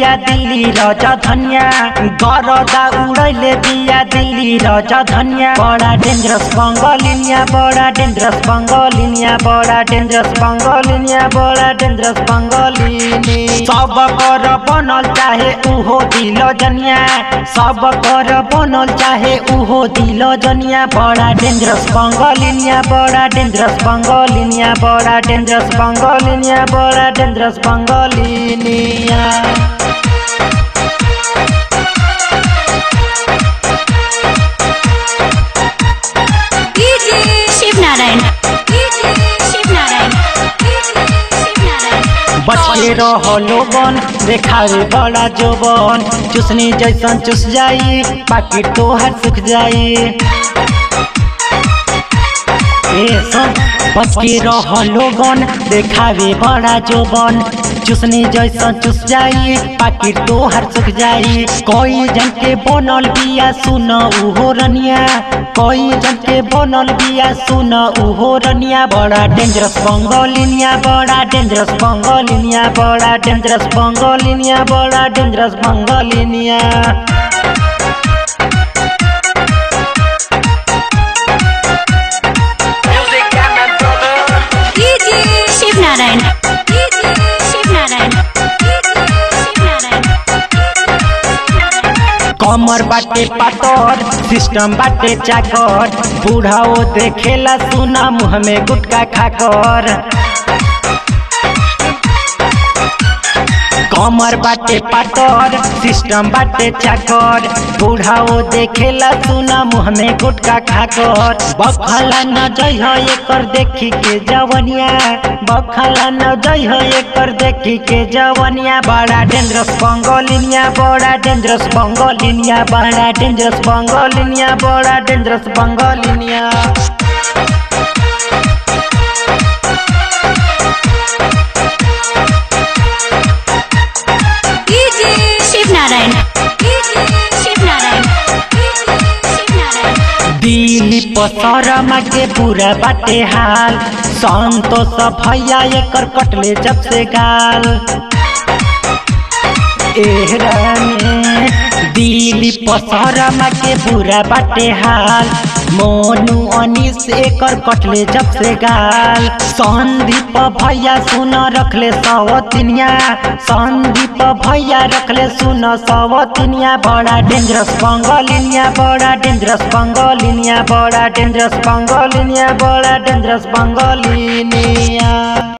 बिया दिल्ली रजा धनिया गरदा उड़ैले बिया दिल्ली रजा धनिया बड़ा डेंजरस बंगलिनिया बड़ा डेंजरस बंगलिनिया बड़ा डेंजरस बंगलिनिया बड़ा डेंजरस बंगलिनी सब कर बनल चाहे उहो दिल जनिया सब कर बनल चाहे उहो दिल जनिया बड़ा डेंजरस बंगलिनिया बड़ा डेंजरस बंगलिनिया बड़ा डेंजरस बंगलिनिया बड़ा डेंजरस बंगलिनिया DJ Shiv Narayan DJ Shiv Narayan DJ Shiv Narayan बच के रहो लोगन देखावे बड़ा जोबन चुसनी जैसन चुस जाई पाकि तोहर सुख जाई ए सुन बच के रहो लोगन देखावे बड़ा जोबन चुसनी जैसन चुस जाई पाकि तोहर सुख जाई कोई जन के बनल बिया सुन उहो रनिया कोई जन के बनल बिया सुन उहो रनिया बड़ा डेंजरस बंगलिनिया बड़ा डेंजरस बंगलिनिया बड़ा डेंजरस बंगलिनिया बड़ा डेंजरस बंगलिनिया DJ Shiv Narayan DJ Shiv Narayan DJ Shiv Narayan कमर बाटे पातर सिस्टम बाटे चाकर बूढ़ाओ देखेला सुना मुँह में गुटका खाकर कमर बाटे पातर सिस्टम बाटे चाकर बूढ़ाओ देखेला सुना मुँह में गुटका खाकर बखला न जई हो एकर देखी के जवनिया बखला न जई हो एकर देखी के जवनिया बड़ा डेंजरस बंगलिनिया बड़ा डेंजरस बंगलिनिया बड़ा डेंजरस बंगलिनिया बड़ा डेंजरस बंगलिनिया DJ Shiv Narayan DJ Shiv Narayan DJ Shiv Narayan दिली पसरमा के पूरा बाटे हाल संतोष भैया एकर कटले जब से गाल एहराने दिली पसरमा के पूरा बाटे हाल मोनू अनिस एकर कटले जब से गाल संदीप भैया सुन रखले सवतिनिया संदीप भैया रखले सुन सवतिनिया बड़ा डेंजरस बंगलिनिया बड़ा डेंजरस बंगलिनिया बड़ा डेंजरस बंगलिनिया बड़ा डेंजरस बंगलिनिया